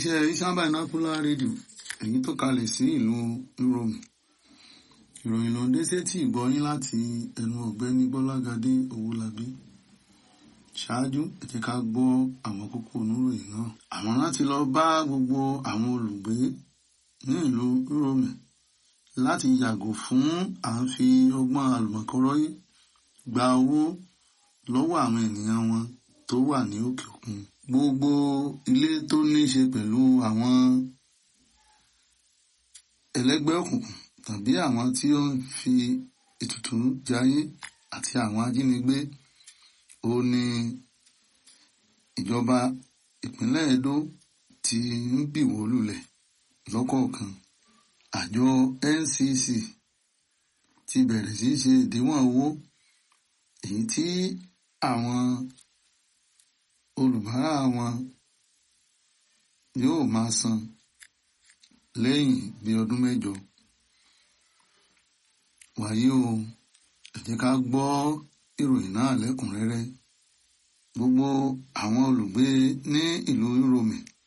iléeṣẹ́ Isan Binocular Radio èyí tó kalẹ̀ sí ìlú Rome ìròyìn ló ń dé sétí ìgbọ́yín láti ẹnu ọ̀gbẹ́ni Bọ́lágadé Owólabí ṣáájú ẹ jẹ́ ká gbọ́ àwọn kókó oníròyìn náà àwọn láti lọ bá gbogbo àwọn olùgbé ní ìlú Rome láti yàgò fún à ń fi ọgbọ́n àlùmọ̀kọ́rọ́yé gba owó lọ́wọ́ àwọn ènìyàn wọn tó wà ní òkè òkun gbogbo ilé tó ní í ṣe pẹ̀lú àwọn ẹlẹ́gbẹ́ òkùnkùn tàbí àwọn tí ó ń fi ètùtù jayé àti àwọn ajínigbé ó ní ìjọba ìpínlẹ̀ Edo ti ń bìwó lulẹ̀ lọ́kọ̀ọ̀kan àjọ NCC ti bẹ̀rẹ̀ sí í ṣe ìdíwọ̀n owó èyí tí àwọn olùbárà wọn yóò máa san lẹ́yìn bí ọdún mẹ́jọ wàyí o ẹ jẹ́ ká gbọ́ ìròyìn náà lẹ́kùnrẹ́rẹ́ gbogbo àwọn olùgbé ní ìlú Rome